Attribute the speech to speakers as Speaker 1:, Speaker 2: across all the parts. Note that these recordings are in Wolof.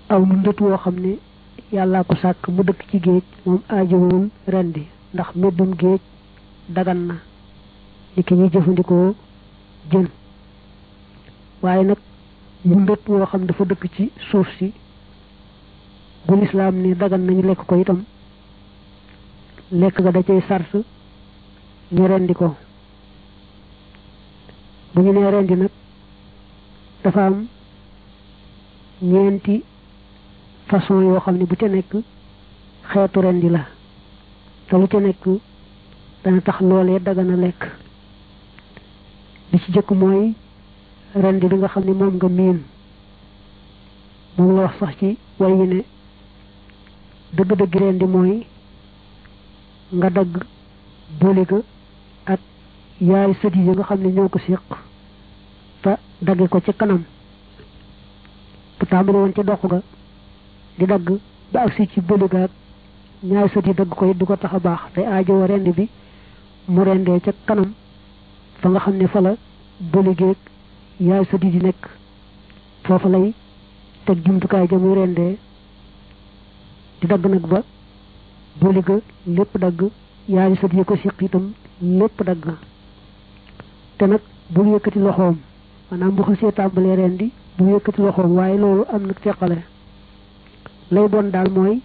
Speaker 1: aw mu ndët woo xam ne yàllaa ko sàkk mu dëkk ci géej moom aajowul rendi ndax meddum géej dagan na li ki ñuy jëfandikoo jën waaye nag mu ndët woo xam dafa dëkk ci suuf si bu lislaam ne dagan nañu lekk ko itam lekk ga da cay sars ñu rendi ko bu ñu nee rendi nag dafa am ñeenti façon yoo xam ne bu ca nekk xeetu rendi la te lu ca nekk dana tax loolee dagana lekk li ci jëkk mooy rendi bi nga xam ne moom nga miin moom la wax sax ci way wi ne dëgg-dëgg rendi mooy nga dagg booliga ak yaay sët yi nga xam ne ñoo ko séq te dagge ko ci kanam bu tàmbali woon ci dox ga di dagg ba agsi ci booliga ak ñaari sët yi dagg ko it du ko tax a baax te aajowo rendi bi mu rendee ca kanam fa nga xam ne fa la boligeeg yaay sët yi di nekk foofa lay teg jumtukaay ja muy rendee di dagg nag ba boliga lépp dagg yaari sët yi ko siq itam lépp dagg te nag bul yëkkati loxoom maanaam bu xasee tàmbalee rendi bu yëkkati loxoom waaye loolu am nag teqale lay doon daal mooy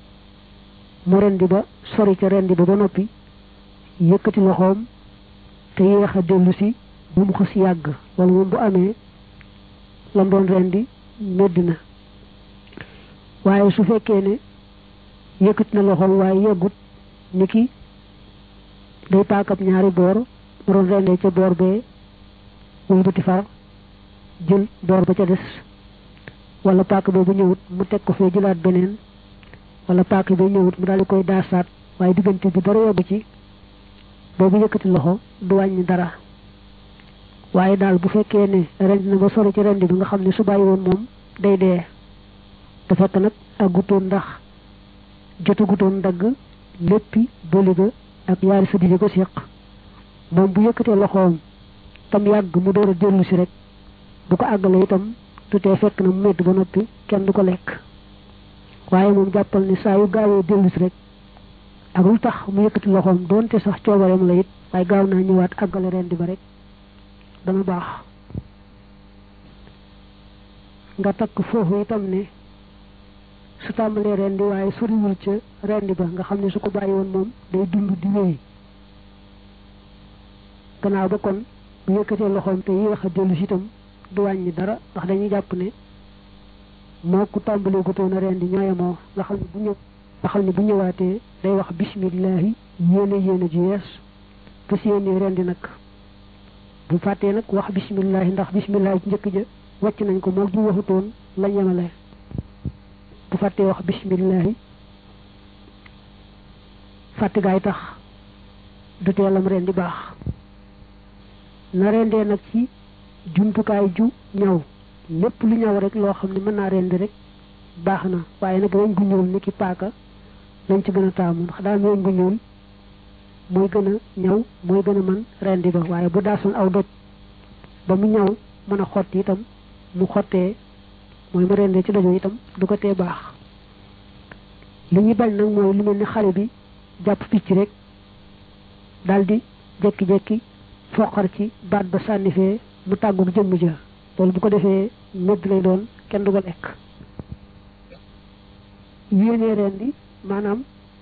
Speaker 1: mu rendi ba sori ca rendi ba ba noppi yëkkati loxoom te yéex a dellu si bu mu xas yàgg loolu moom bu amee lam doon rendi meddi na waaye su fekkee ne yëkkati na loxoom waaye yeggut ni ki day paakab ñaari boor mu doon rendee ca boor bee wëlbati far jël boor ba ca des wala paak boobu ñëwut mu teg ko fee jëlaat beneen wala paak bi ñëwut mu daal di koy daasaat waaye diggante bi dara yeggu ci boobu yëkkati loxo du wàññi dara waaye daal bu fekkee ne rendi na ba sori ci rendi bi nga xam ne su bàyyi woon moom day dee te fekk nag ak gutoon ndax jotu gutoon dagg léppi boliga ak yaari sëddi yi ko séq moom bu yëkkatee loxoom tam yàgg mu door a dellu si rek bu ko àggalee itam tutee fekk na mu medd ba noppi kenn du ko lekk waaye moom jàppal ni saa yu gaawee dellu si rek ak lu tax mu yëkkati loxoom doonte sax coobareem la it waaye gaaw naa ñëwaat àggale rendi ba rek dana baax nga takk foofu itam ne su tàmbalee rendi waaye soriwul ca rendi ba nga xam ne su ko bàyyi woon moom day dund di wéy gannaaw ba kon bu yëkkatee loxoom te yéex a dellu si itam du wàññi dara ndax dañuy jàpp ne moo ku tàmbalee gutoon a rendi ñooyamoo nga xam ne bu ñëw nga xam ne bu ñëwaatee day wax bismillahi yéene yéene ji yees fas yéene rendi nag bu fàttee nag wax bismillahi ndax bismillahi ci njëkk ja wàcc nañ ko moo ji waxutoon la yemale bu fàttee wax bismillahi fàtte gaay tax du teelam rendi baax na rendee nag ci jumtukaay ju ñaw lépp lu ñaw rek loo xam ne mën naa rendi rek baax na waaye nag weñ gu ñuul ni ki paaka lañ ci gën a taamu ndax daal weñ gu ñuul mooy gën a ñaw mooy gën a mën rendi ba waaye bu daasoon aw doj ba mu ñaw mën a xotti itam mu xottee mooy mu rendee ci dojo itam du ko tee baax li ñuy bañ nag mooy lu mel ni xale bi jàpp picc rek daldi jekki-jekki foqar ci baat ba sànni fee mu tàgguk jëmm ja loolu bu ko defee medd lay doon kenn du ko lekk yéenee rendi maanaam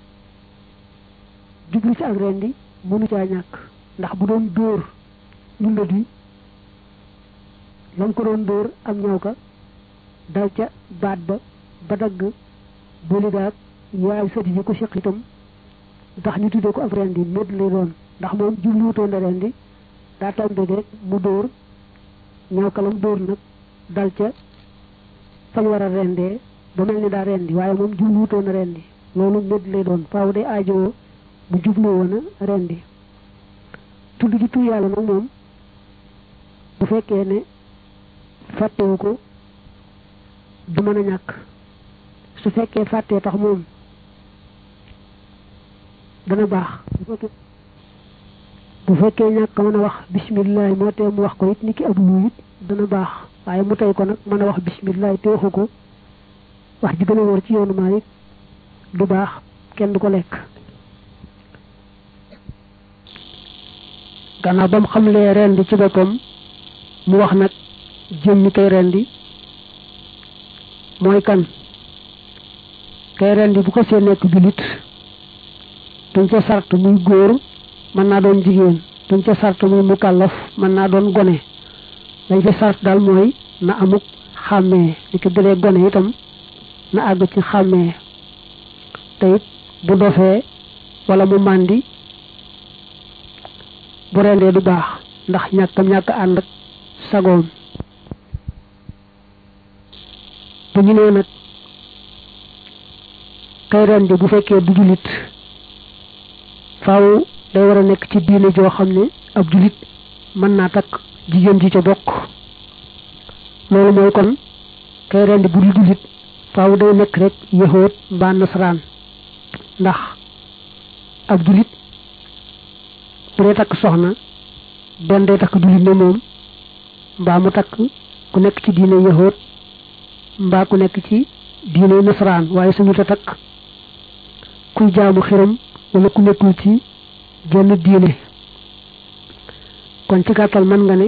Speaker 1: jublu ci ak rendi mënu caa ñàkk ndax bu doon dóor lundat yi lam ko doon dóor am ñaw ka dal ca baat ba ba dagg boligaag yaay sëti yi ko siq itam ndax ñu tuddee ko ak rendi medd lay doon ndax moom jubluwutoon a rendi daa tombe rek mu dóor ñaw kalam dóor nag dal ca fañ war a rendee ba mel ni daa rendi waaye moom jubluwutoon a rendi loolu medd lay doon faaw day aajowoo mu jublu woon a rendi tudd ji tur yàlla nag moom bu fekkee ne fàttewu ko du mën a ñàkk su fekkee fàttee tax moom dana baax bu fekkee ñàkk mën a wax bisimilah moo tee mu wax ko it ni ki ab lu it dana baax waaye mu tey ko nag mën a wax bisimilah te waxu ko wax ji gën a wóor ci yoonu Maalik du baax kenn du ko lekk gannaaw ba mu xamlee rendi ci boppam mu wax nag jëmmi kay rendi mooy kan kay rendi bu ko see nekk jullit duñ ca sart muy góor mën naa doon jigéen duñ ca sart muy mukallaf mën naa doon gone lañ ca sart daal mooy na amuk xàmmee li ko dëlee gone itam na àgg ci xàmmee te it bu dofee wala mu màndi bu rendee du baax ndax ñàkkam ñàkk ànd ak sagoom bu ñu nee nag kay rendi bu fekkee du jullit faaw day war a nekk ci diine joo xam ne ab jullit mën naa takk jigéen ji ca bokk loolu mooy kon kay rendi bu dul jullit faaw day nekk rek yahood mbaa nasaraan ndax ab jullit bu dee takk soxna benn day takk jullit ne moom mbaa mu takk ku nekk ci diine yahood mbaa ku nekk ci diine nasaraan waaye suñu ta takk kuy jaamu xiram wala ku nekkul ci genn diine kon ci gàttal mën nga ne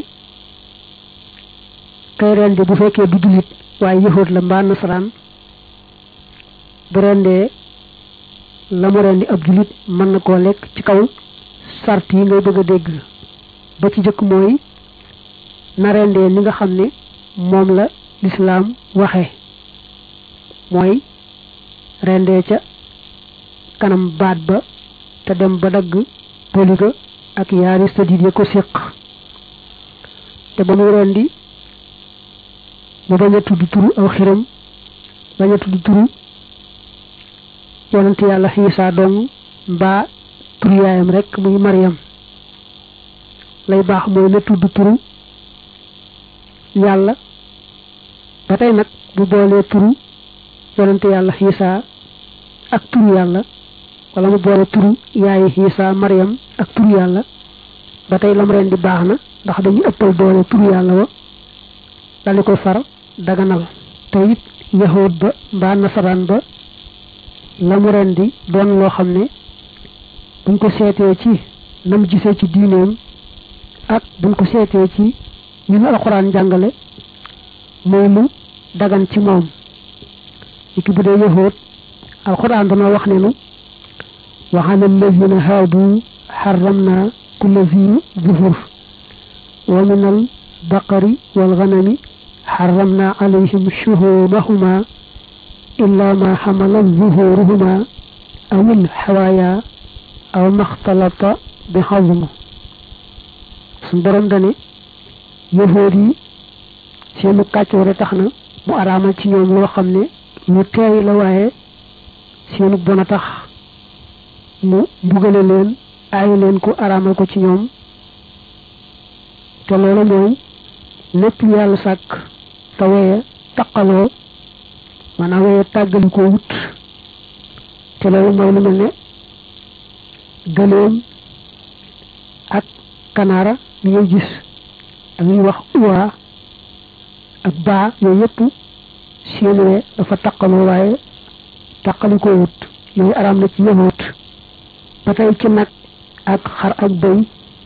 Speaker 1: kay rendi bu fekkee du jullit waaye yahood la mbaa nasaraan bu rendee la mu rendi ab jullit mën na koo lekk ci kaw sart yi ngay bëgg a dégg ba ci jëkk mooy na rendee ni nga xam ne moom la lislaam waxe mooy rendee ca kanam baat ba te dem ba dagg poliga ak yaari sëdit ya ko séq te ba muy rendi mu bañ a tudd turu aw xiram bañ a tudd turu yonent yàlla xiisaa dong mbaa turu yaayam rek muy Mariam lay baax mooy na tudd turu yàlla ba tey nag bu boolee turu yonent yàlla xiisaa ak turu yàlla wala mu boole turu yaayi xiisaa Mariam ak turu yàlla ba tey lam ren di baax na ndax dañu ëppal boole turu yàlla wa dali ko far daganal te it yahood ba mbaa nasaraan ba la mu ren di doon loo xam ne buñ ko seetee ci nam gisee ci diineem ak buñ ko seetee ci ñu nu alxuraan jàngale mooy lu dagan ci moom iki bu dee yahood alxuraan dana wax ne nu wa ala allazina haadu xaramna kulla zi zuhur wa min al baqari wal ganami xaramna alayhim shuhumahuma إلا ما حملت ظهورهما أو الحوايا أو ما اختلط بحظم سندرم داني يهودي seenu kàccoore tax na mu araamal ci ñoom loo xam ne lu teey la waaye seenu bon a tax mu mbugale leen aayi leen ko araamal ko ci ñoom te loolu mooy lépp lu yàlla sàkk te weye taqaloo maanaam weye tàggali ko wut te loolu mooy lu mel ne gëléem ak kanaara li ngay gis ak ñuy wax uwaa ak baa yooyu yëpp seen we dafa taqaloo waaye taqali ko wut yooyu araam na ci yahut ba tey ci nag ak xar ak bëy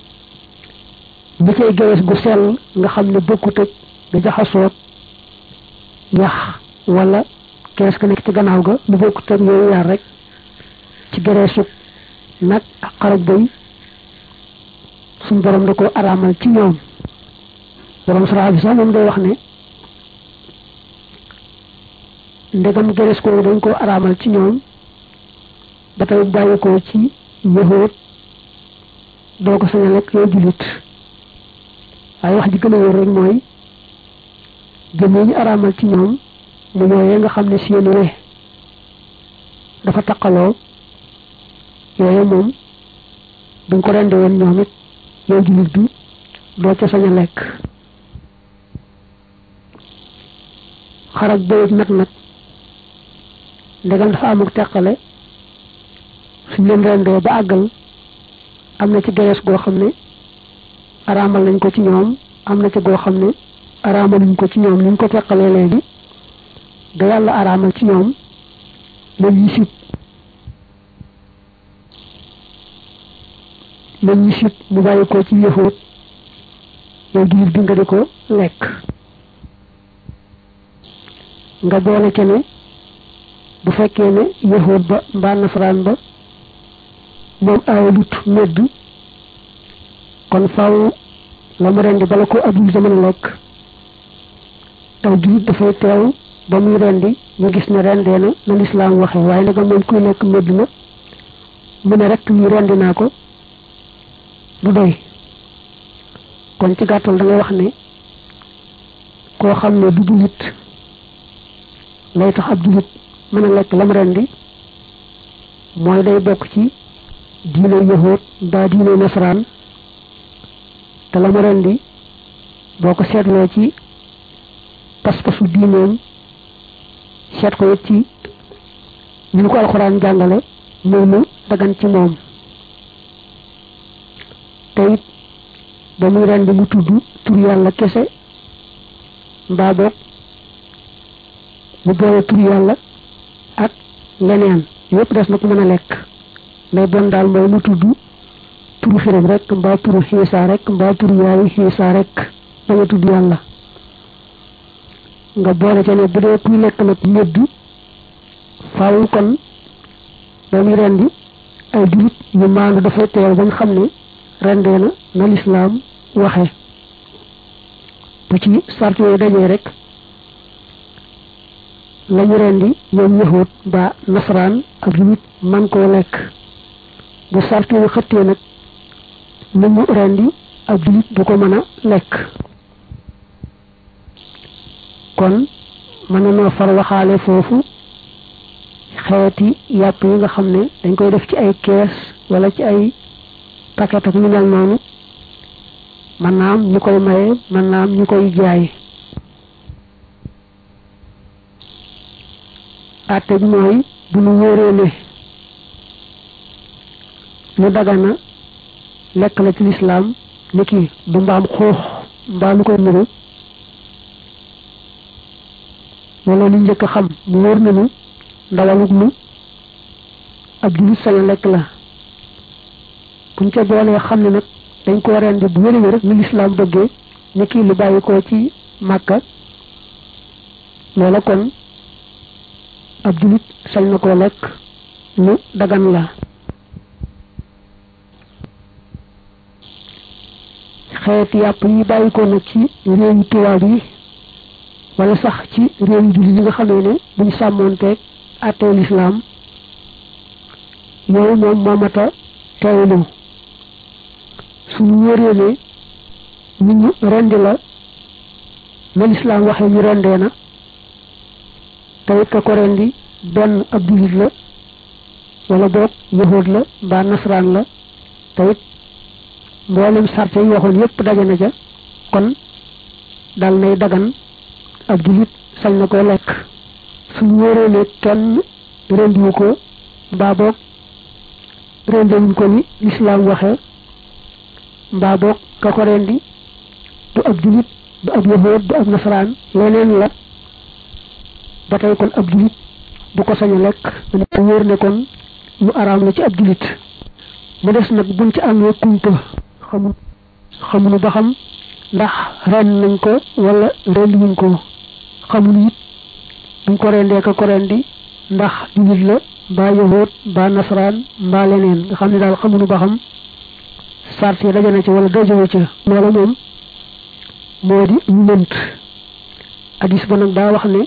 Speaker 1: bi cay gewes gu sell nga xam ne bokkut ak nga jaxasoot yax wala kees ka nekk ci gannaaw ga lu bokkut ak yooyu yaar rek ci gereesug nag ak xar ak bëy suñ borom da ko araamal ci ñoom borom sara bi sax moom day wax ne ndegam gerees ko dañ ko araamal ci ñoom ba tey bàyyi ko ci yahoot doo ko sañ a lekk yow julit waaye wax ji gën a wér rek mooy jëm yi ñu araamal ci ñoom mu yooyee nga xam ne seeni we dafa taqaloo yooye moom buñ ko rende woon ñoom it yow julit bi doo ca sañ a lekk xarak bëyit nag nag ndegam dafa amuk teqale suñ leen rendee ba àggal am na ci gerees goo xam ne araamal nañ ko ci ñoom am na ci goo xam ne araamal nañ ko ci ñoom ni ñu ko teqalee léegi ga yàlla araamal ci ñoom la ñuy sib la ñuy sib mu bàyyi ko ci yëfoot yow jullit bi nga di ko lekk nga boole ca ne bu fekkee ne yëfoot ba mbaa nasaraan ba moom aawalut medd kon faaw la mu rendi bala ko abdul da mën a lekk aw jullit dafay teew ba muy rendi ñu gis ne rendee na na lislaam waxe waaye nag moom kuy lekk medd na mu ne rek lii rendi naa ko du doy kon ci gàttal da ngay wax ne koo xam ne du jullit lay tax ab jullit mën a lekk lam rendi mooy day bokk ci diine yahuud mbaa diine nasaraan te la mu rendi boo ko seetloo ci pas-pasu diineem seet ko it ci ñu ñu ko alxuraan jàngale muy lu dagan ci moom te it ba muy rendi mu tudd tur yàlla kese mbaa boog mu boole tur yàlla ak leneen yépp des na ko mën a lekk lay bon daal mooy mu tudd turu xiram rek mbaa turu xiisa rek mbaa turu yaayu xiisa rek bañ a tudd yàlla nga boole ca ne bu dee kuy lekk nag ñëdd faaw kon ba muy rendi ay julit ñu maandu dafay teew bañ xam ne rendee na na lislaam waxe bu ci sart yooyu dajee rek lañu rendi ñoom yëxóot mbaa nasaraan ak julit man koo lekk bu sart yooyu xëttee nag lu mu rendi ak julit du ko mën a lekk kon mën na noo far waxaale foofu xeeti yàpp yi nga xam ne dañ koy def ci ay kees wala ci ay paquet ak ñu mel noonu mën naa am ñu koy maye mën naa am ñu koy jaay àtte bi mooy bu ñu wóoree ne lu dagana lekk la ci lislaam ni ki du mbaam xuux mbaa lu koy nuru wala lu njëkk a xam mu wóor na nu ndawalug nu ab julit sañ a lekk la buñ ca boolee xam ne nag dañ ko rendi bu wér wér ni lislaam bëggee ni kii lu bàyyi ko ci màkka loola kon ab julit sañ na koo lekk lu dagan la xeeti yàpp yi bàyyi ko nag ci réewu tubaab yi wala sax ci réewu jullit yi nga xamee ne buñ sàmmoonteeg àttee lislaam yooyu moom moomata teewlu suñu wóoree ne nit ñu rendi la na lislaam waxee ñu rendee na tawit ka ko rendi benn ab jullit la wala boog yahuud la mbaa nasaraan la tawit mboolem sarte yi waxoon yépp daje na ca kon dal nay dagan ab jullit sañ na ko lekk suñu wóoree ne kenn rendiwu ko mbaa boog rendiwuñ ko ni lislaam waxee mbaa boog ka ko rendi du ab jullit du ab yahuud du ab nasaraan leneen la ba tey kon ab jullit bu ko sañ a lekk mu wóor ne kon lu araam la ci ab jullit mu des nag buñ ci amee kumpa xamul xamunu ba xam ndax ren nañ ko wala rendiwuñ ko xamul it buñ ko rendee ka ko rendi ndax jullit la mbaa yahuud mbaa nasaraan mbaa leneen nga xam ne daal xamunu ba xam sart yi daje na ci wala dajewu ca loola moom moo di ñu lënt hadis ba nag daa wax ne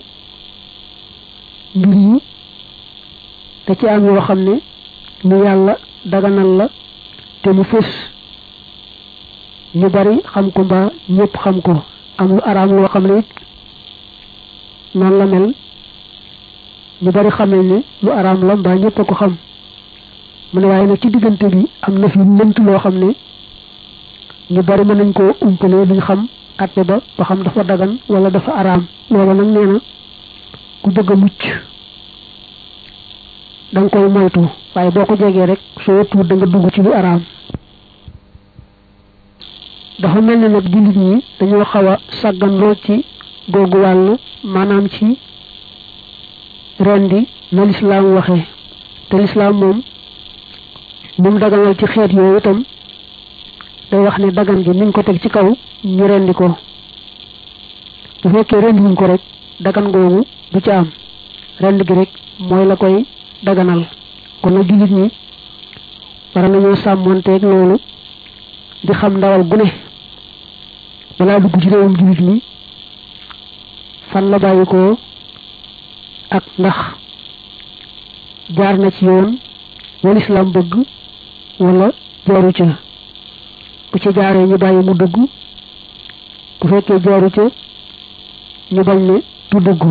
Speaker 1: mbir yi da ci am yoo xam ne lu yàlla daganal la te mu fës ñu bari xam ko mbaa ñëpp xam ko am lu araam loo xam ne it noonu la mel ñu bari xam nañ ne lu araam la mbaa ñëpp a ko xam mu ne waaye nag ci diggante bi am na fi lënt loo xam ne ñu bari mën nañ koo umpale duñ xam atte ba ba xam dafa dagan wala dafa araam loolu nag nee na ku bëgg a mucc da nga koy moytu waaye boo ko jegee rek soo tuut da nga dugg ci lu araam dafa mel ne nag jullit ñi dañoo xaw a sàggan lool ci googu wàll maanaam ci rendi na lislaam waxee te lislaam moom ni mu daganal ci xeet yooyu itam day wax ne dagan gi niñ ko teg ci kaw ñu rendi ko bu fekkee rendi wuñ ko rek dagan googu du ci am rend gi rek mooy la koy daganal kon nag jullit ñi war nañoo sàmmonteeg loolu di xam ndawal gu ne balaa dugg ci réewum jullit ñi fan la bàyyi ko ak ndax jaar na ci yoon wal islam bëgg wala jaaru ca bu ci jaaree ñu bàyyi mu dugg bu fekkee jaaru ca ñu bañ ne du dugg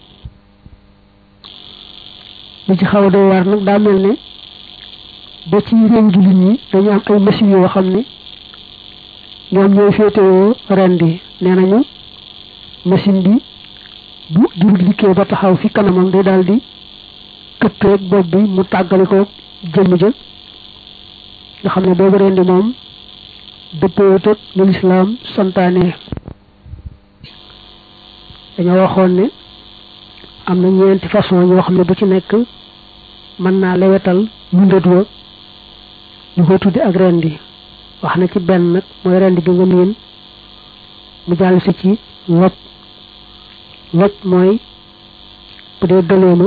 Speaker 1: li ci xaw a doy waar nag daa mel ne ba ci réew jullit ñi dañu am ay machines yoo xam ne ñoom ñooy féetewoo ren di nee nañu machine bi bu jurut liggéey ba taxaw fi kanamam day daal di këpp rek bopp bi mu tàggale ko jëmm ja nga xam ne boobu ren di moom dëppoowut ak lu lislaam santaane dañoo waxoon ne am na ñeenti façon yoo xam ne bu ci nekk mën naa lewetal mundat wa ñu koy tuddi ak rendi wax na ci benn nag mooy rendi bi nga miin mu jàll si ci loj loj mooy bu dee dëleema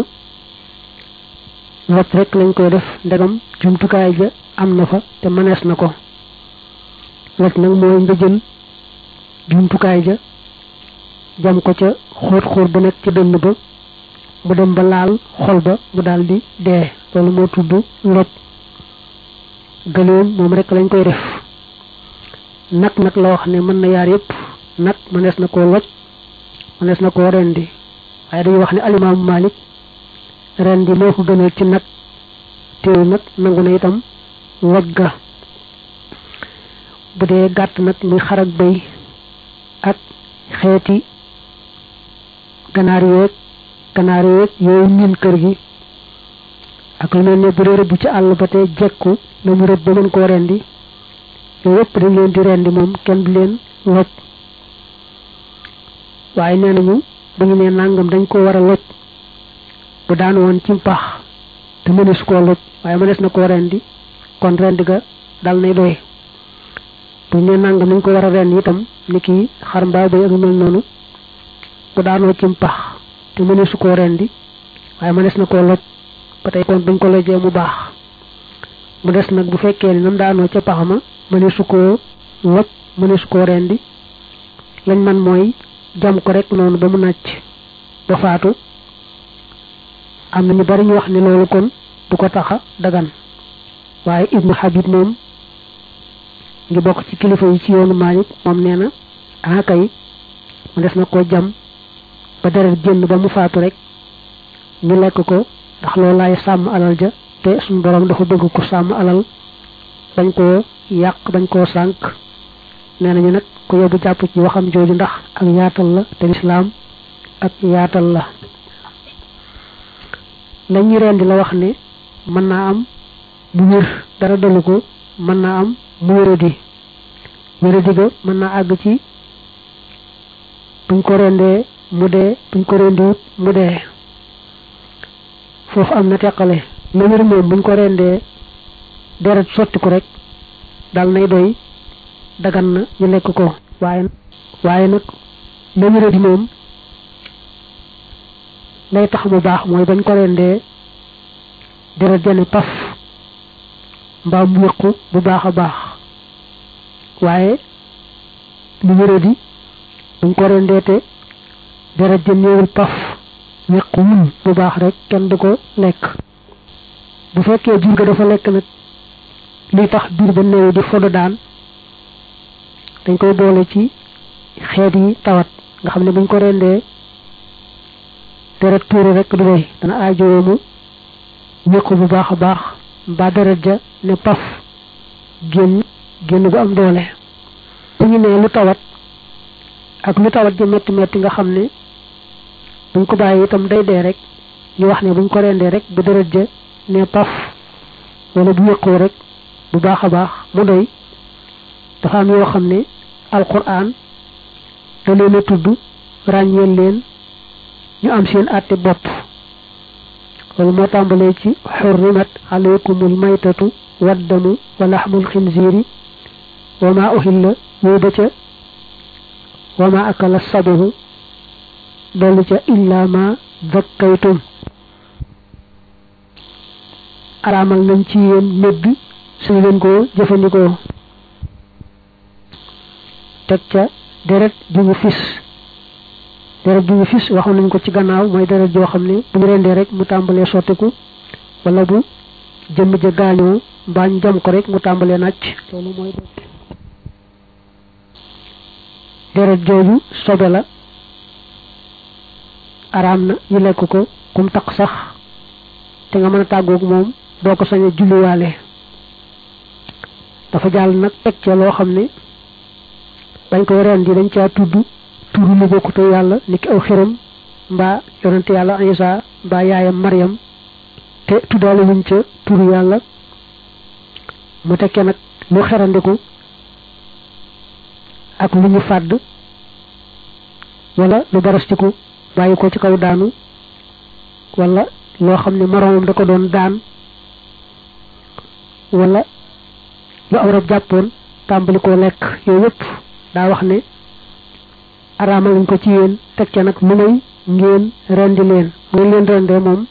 Speaker 1: loj rek lañ koy def ndegam jumtukaay ja am na fa te mënees na ko loj nag mooy nga jël jumtukaay ja jam ko ca xóot xóot ba nekk ci dënn ba mu dem ba laal xol ba mu daldi dee loolu moo tudd loj gëléem moom rek lañ koy def nag nag la wax ne mën na yaar yépp nag mënees na koo loj mënees na koo rendi waaye dañuy wax ne alimaamu Malik rendi moo ko gënal ci nag teew nag nangu na itam loj ga bu dee gàtt nag muy xar ak bëy ak xeeti ganaar yeeg ganaar yeeg yooyu miin kër gi ak lu mel ne bu dee rëbb ci àll ba te jekku la mu rëbb ba mën koo rendi yooyu yëpp dañ leen di rendi moom kenn du leen loj waaye nee nañu bu ñu nee nàngam dañ ko war a loj bu daan woon ci pax te mënees koo loj waaye mënees na koo rendi kon rendi ga dal nay doy bu ñu nee nàngam dañ ko war a rendi itam ni ki xar mbaa bay ak mel noonu bu daanoo ci pax te mëneesu koo rendi waaye mënees na koo loj ba tey kon buñ ko lojee mu baax mu des nag bu fekkee ni nam daanoo ca pax ma mëneesu koo loj mëneesu koo rendi lañ man mooy jam ko rek noonu ba mu nàcc ba faatu am na ñu bari ñu wax ne loolu kon du ko taxa dagan waaye ibnu habib moom ngi bokk ci kilifa yi ci yoonu Maalik moom nee na ah kay mu des na koo jam ba deret génn ba mu faatu rek ñu lekk ko ndax loolu laay sàmm alal ja te suñu borom dafa bëgg ko sàmm alal bañ koo yàq bañ koo sànq nee nañu nag ku yóbbu jàpp ci waxam jooju ndax ak yaatal la te lislaam ak yaatal la lañuy rendi la wax ne mën naa am mu wér dara dalu ko mën naa am mu wéradi wéradi ga mën naa àgg ci buñ ko rendee mu dee buñ ko rendiwut mu dee foofu am na teqale la wér moom buñ ko rendee deret sotti ko rek dal nay doy dagan na ñu lekk ko waaye waaye nag la wéradi moom lay tax mu baax mooy bañ ko rendee deret jane paf mbaa mu yëqu bu baax a baax waaye lu wéradi buñ ko rendee te deret ja néewul paf yëqu wul bu baax rek kenn du ko lekk bu fekkee jur ga dafa lekk nag luy tax biir ba néew di fodo daan dañ koy boole ci xeet yi tawat nga xam ne buñ ko rendee deret tuuru rek du doy dana aajowoo mu ñëkku bu baax a baax mbaa deret ja ne paf génn génn bu am doole bu ñu nee lu tawat ak lu tawat ja metti metti nga xam ne buñ ko bàyyi itam day dee rek ñu wax ne buñ ko rendee rek bu deret ja ne paf wala bu yëqoo rek bu baax a baax mu doy dafa am yoo xam ne alquran da leen a tudd ràññeel leen ñu am seen àtte bopp loolu moo tàmbalee ci xurrimat alaykumul maytatu waddamu wa laxmul xinziiri wa ma uhilla yooyu ba ca wa ma akala sabuhu dolli ca illa ma zakkaytum araamal nañ ci yéen médd suñu leen ko jëfandikoo teg ca deret ju ñu fis deret ju ñu fis waxoon nañ ko ci gannaaw mooy deret joo xam ne bu ñu rendee rek mu tàmbalee sottiku wala bu jëmm ja gaañoo mbaa ñu jam ko rek mu tàmbalee nàcc loolu mooy deret jooju sobe la araam na ñu lekk ko kum taq sax te nga mën a tàggoog moom doo ko sañ a julliwaale dafa jàll nag teg ca loo xam ne bañ koy ren di dañ caa tudd turu lu bokkute yàlla ni ki aw xiram mbaa yonente yàlla Isa mbaa yaayam Maryam te tuddaale wuñ ca turu yàlla mu tekkee nag lu xerandiku ak lu ñu fàdd wala lu barastiku bàyyi ko ci kaw daanu wala loo xam ne moroomam da ko doon daan wala lu aw rab jàppoon tàmbali koo lekk yooyu yëpp daa wax ne araamal nañ ko ci yéen teg ca nag lu may ngeen rendi leen ngeen leen rendee moom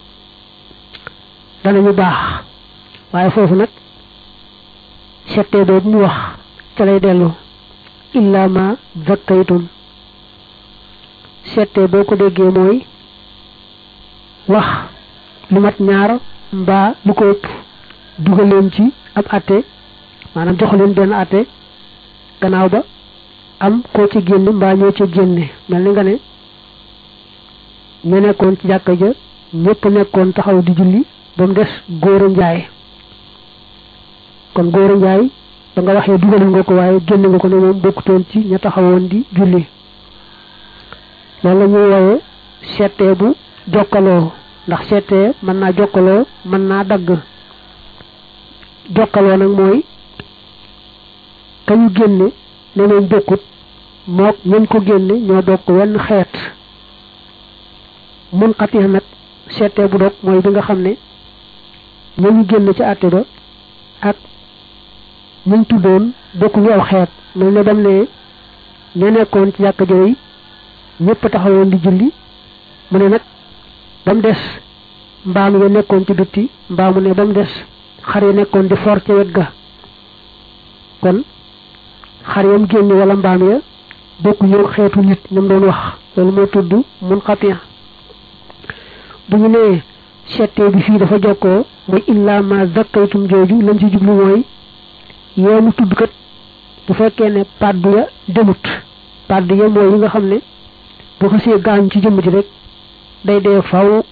Speaker 1: danañu baax waaye foofu nag settee boobu mu wax ca lay dellu illa ma zakkaytum settee boo ko déggee mooy wax lu mat ñaar mbaa lu ko ëpp dugal leen ci ab atte maanaam jox leen benn atte gannaaw ba am koo ci génn mbaa ñoo ci génne mel ni nga ne ñu nekkoon ci jàkka ja ñëpp nekkoon taxaw di julli ba mu des góor a njaay kon góor a njaay ba nga waxee dugal nga ko waaye génn nga ko ne moom bokkutoon ci ña taxawoon di julli loolu la ñuy woowe seetee bu jokkaloo ndax seetee mën naa jokkaloo mën naa dagg jokkaloo nag mooy kañu génne ne moom bokkut mook ñen ko génne ñoo bokk wenn xeet mun xatix nag seetee bu dog mooy bi nga xam ne ñañu génn ci àtte ba ak ñuñ tuddoon bokkuñu aw xeet mel ne dem ne ña nekkoon ci jàkka jooy ñëpp taxawoon di julli mu ne nag ba mu des mbaam ya nekkoon ci bitti mbaamu ne ba mu des xar ya nekkoon di for ca wet ga kon xar yam génn wala mbaam ya bokku ñëw xeetu nit ñoom doon wax loolu moo tudd mun xatiya bu ñu nee settee bi fii dafa jokkoo mooy illa ma zakkaytum jooju lañ ci jublu mooy yeemu tudd kat bu fekkee ne paddu ya demut paddu ya mooy yi nga xam ne bu xasee gaañ ci jëmm ji rek day dee faw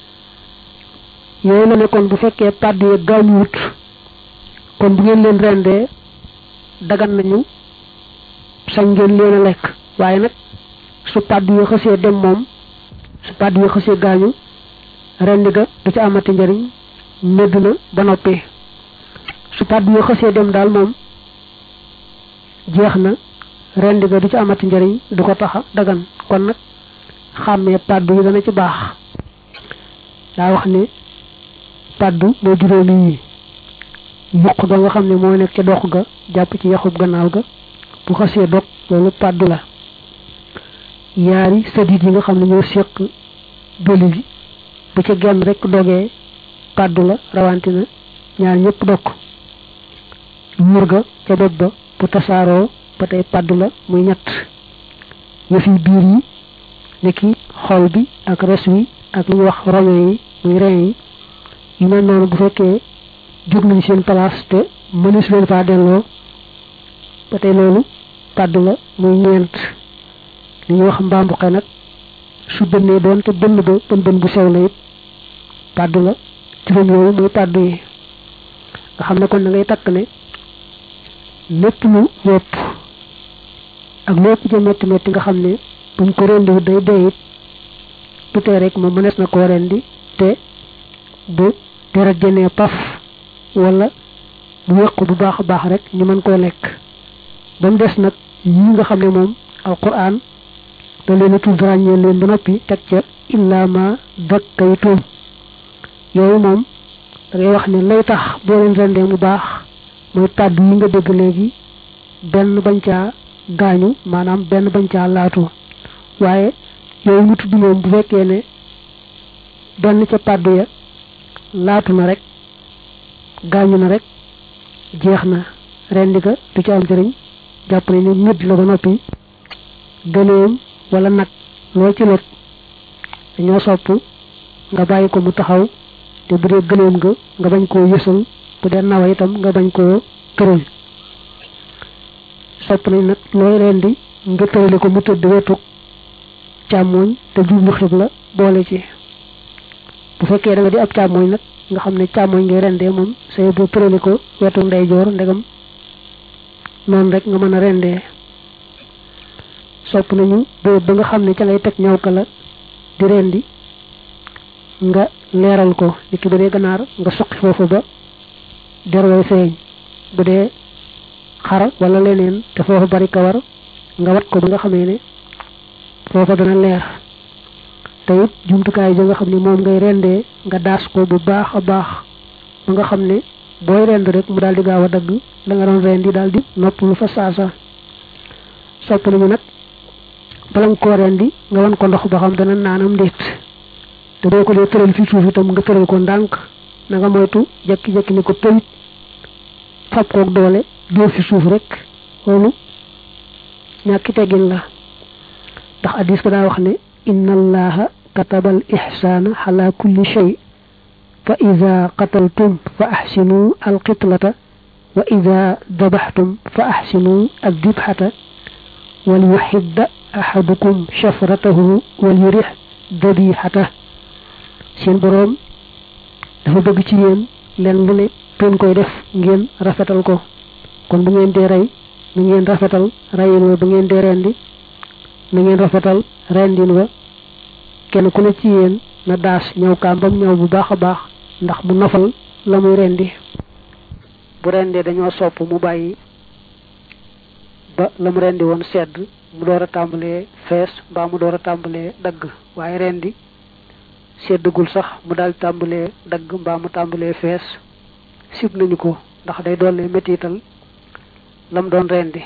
Speaker 1: yooyu la ne kon bu fekkee paddu ya gaañu wut kon bu ngeen leen rendee dagan nañu sañ ngeen leen a lekk waaye nag su paddu ya xasee dem moom su paddu ya xasee gaañu rendi ga du ci amati njariñ medd na ba noppi su paddu ya xasee dem daal moom jeex na rendi ga du ci amati njariñ du ko taxa dagan kon nag xàmmee paddu yi dana ci baax daa wax ne paddu moo juróomi yi yuq ga nga xam ne moo nekk ca dox ga jàpp ci yaxub gannaaw ga bu xasee dog loolu paddu la yaari sadit yi nga xam ne ñoo séq bëli bi bu ca genn rek dogee paddu la rawantina ñaar ñëpp dog muur ga ca doj ba bu tasaaroo ba tey paddu la muy ñett yëfi biir yi niki xol bi ak res wi ak lu ñuy wax roño yi muy rein yi yu mel noonu bu fekkee jóg nañ seen place te mënees leen faa delloo ba tey loolu paddu la muy ñeent li ñuy wax mbambuxe nag su bënnee doon te bënn ba bën bën bu sew la it paddu la juróom yooyu muy paddu yi nga xam ne kon da ngay takk ne lépp lu wopp ak lépp ca metti metti nga xam ne buñ ko rendiwut day dee it bu tee rek moom mënees na koo rendi te bu deret jënee paf wala bu yëqu bu baax a baax rek ñu mën koo lekk ba mu des nag yi nga xam ne moom alquran da leen a tudd ràññee leen ba noppi teg ca illa ma dakkaytum yooyu moom da ngay wax ne lay tax boo leen rendee mu baax mooy kàddu yi nga dégg léegi benn bañ caa gaañu maanaam benn bañ caa laatu waaye yooyu mu tudd moom bu fekkee ne benn ca kàddu ya laatu na rek gaañu na rek jeex na rendi ga du ci am njëriñ jàpp ne ni nit la ba noppi gëléem wala nag loo ci lot dañoo sopp nga bàyyi ko mu taxaw te bu dee gëléem nga nga bañ koo yësal bu dee nawa itam nga bañ koo tëral sopp nañ nag looy rendi nga tërale ko mu tëdd wetu càmmooñ te jublu xibla boole ci bu fekkee da nga di ab càmmooñ nag nga xam ne càmmooñ ngay rendee moom say boo tërale ko wetu ndeyjoor ndegam noonu rek nga mën a rendee sopp nañu boobu ba nga xam ne ca ngay teg ñaw ka la di rendi nga leeral ko niki bu dee ganaar nga suqi foofu ba derway feeñ bu dee xar wala leneen te foofu bari kawar nga wat ko ba nga xamee ne foofa dana leer te it jumtukaay ja nga xam ne moom ngay rendee nga daas ko bu baax a baax ba nga xam ne booy rend rek mu daal di gaaw a dagg la nga doon rendi daal di nopp lu fa saasa sopp nañu nag bala nga koo rendi nga wan ko ndox ba xam dana naanam ndéet te boo ko dee tëral fi suuf itam nga tëral ko ndànk na nga moytu jekki-jekki ni ko pëyit fab koog doole dóor fi suuf rek loolu ñàkki teggin la ndax addis ko daa wax ne inna allaha kataba al ihsana ala kulli shay fa ida qataltum fa ahsinu al qitlata wa ida dabaxtum fa ahsinu al dibxata wal yuxidda ahadukum shafratahu wal yurix dabixata seen boroom dafa bëgg ci yéen leen lu ne ngeen koy def ngeen rafetal ko kon bu ngeen dee rey na ngeen rafetal reyin wa bu ngeen dee rendi na ngeen rafetal rendin wa kenn ku ne ci yéen na daas ñëw kaam bam ñëw bu baax a baax ndax mu nofal la muy rendi bu rendee dañoo sopp mu bàyyi ba la mu rendi woon sedd mu door a tàmbalee fees mbaa mu door a tàmbalee dagg waaye rendi seddagul sax mu daal tàmbalee dagg mbaa mu tàmbalee fees sib nañu ko ndax day doole mettital lam doon rendi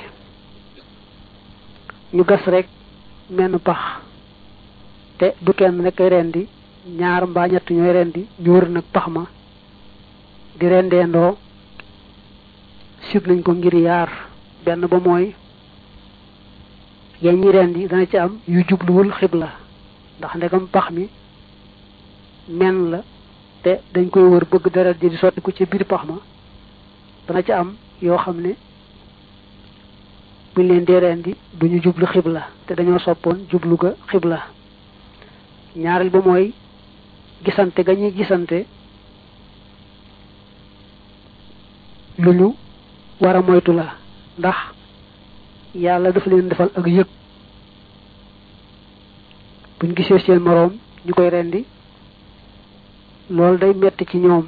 Speaker 1: ñu gas rek menn pax te du kenn rek ay rendi ñaar mbaa ñett ñooy rendi ñu wër nag pax ma di rendeendoo sib nañ ko ngir yaar benn ba mooy yéen ñi rendi dana ci am yu jubluwul xibla ndax ndegam pax mi men la te dañ koy wër bëgg deret ji di sotti ko ci biir pax ma dana ci am yoo xam ne buñ leen dee rendi duñu jublu xibla te dañoo soppoon jublu ga xibla ñaareel ba mooy gisante ga ñuy gisante lu ñu war a moytu la ndax yàlla dafa leen defal ak yëg buñ gisee seen moroom ñu koy rendi loolu day metti ci ñoom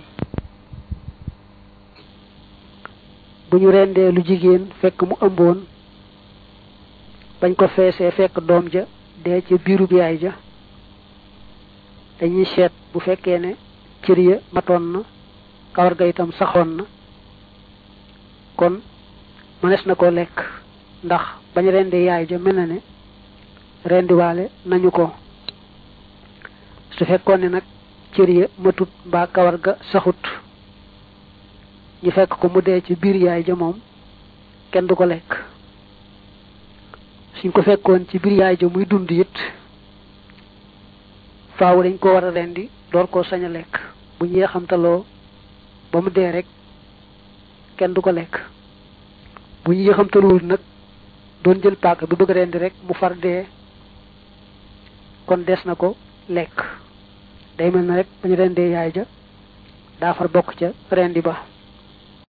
Speaker 1: bu ñu rendee lu jigéen fekk mu ëmboon bañ ko feesee fekk doom ja dee ca biirub yaay ja dañuy seet bu fekkee ne cër ya matoon na kawar ga itam saxoon na kon mënees na ko lekk ndax bañ rendi yaay ja mel na ne rendiwaale nañu ko su fekkoon ne nag cër ya matut mbaa kawar ga saxut ñu fekk ko mu dee ci biir yaay ja moom kenn du ko lekk suñ ko fekkoon ci biir yaay ja muy dund it faaw dañ ko war a rendi door koo sañ a lekk bu ñu yéexamtaloo ba mu dee rek kenn du ko lekk bu ñu yéexamtaluwul nag doon jël paaka bi bëgg rendi rek mu far dee kon des na ko lekk day mel na rek bañu rendee yaay ja daa far bokk ca rendi ba